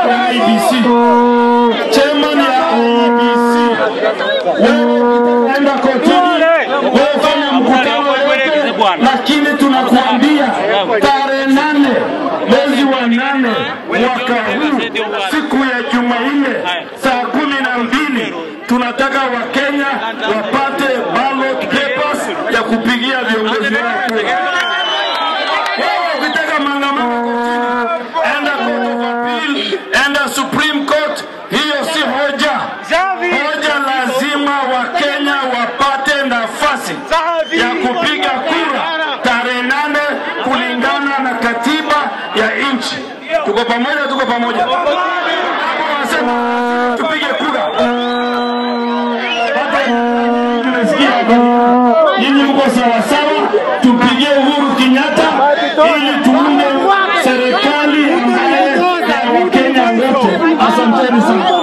wa IBC, chairman ya IBC, wewe enda kotini, wewe fanya mkutano yote, lakini tunakuambia tarehe nane mwezi wa nane mwaka huu siku ya Jumanne saa kumi na mbili tunataka Wakenya wapate ballot papers ya kupigia viongozi wao kura. Wewe ukitaka maandamano kotini, enda court of appeal, enda Supreme Court, hiyo si hoja. Hoja lazima Wakenya wapate nafasi ya kupiga kura tarehe nane kulingana na katiba ya nchi. Tuko pamoja, tuko pamoja. Hapo wanasema tupige kura. Hata nimesikia hapa. Nyinyi mko sawa sawa, tupigie Uhuru Kenyatta ili tuunde serikali ambaye ya Wakenya wote. Asanteni sana.